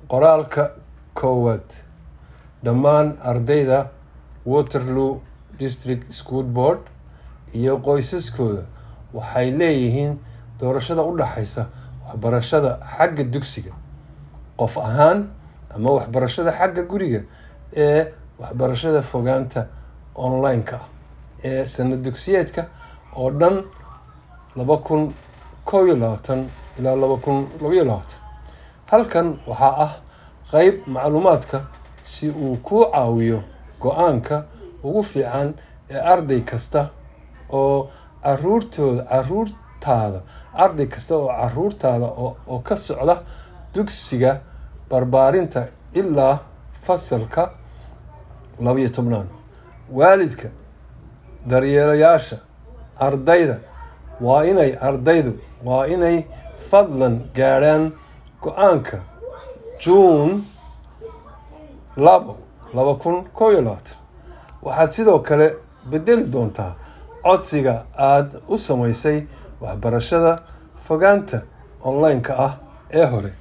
qoraalka koowaad dhammaan ardayda waterloo district school board iyo qoysaskooda waxay leeyihiin doorashada u dhaxaysa waxbarashada xagga dugsiga qof ahaan ama waxbarashada xagga guriga ee waxbarashada fogaanta online-ka ah ee sanad dugsiyeedka oo dhan laba kun kow iyo labaatan ilaa laba kun labaiyo labaatan halkan waxaa ah qeyb macluumaadka si uu kuu caawiyo go-aanka ugu fiican ee arday kasta oo caruurtooda caruurtaada arday kasta oo caruurtaada oo ka socda dugsiga barbaarinta ilaa fasalka labaiyo tobnaad waalidka daryeelayaasha ardayda waa inay ardaydu waa inay fadlan gaadhaan go-aanka juun labo laba kun kow iyo labaatan waxaad sidoo kale bedeli doontaa codsiga aada u samaysay waxbarashada fogaanta online-ka ah ee hore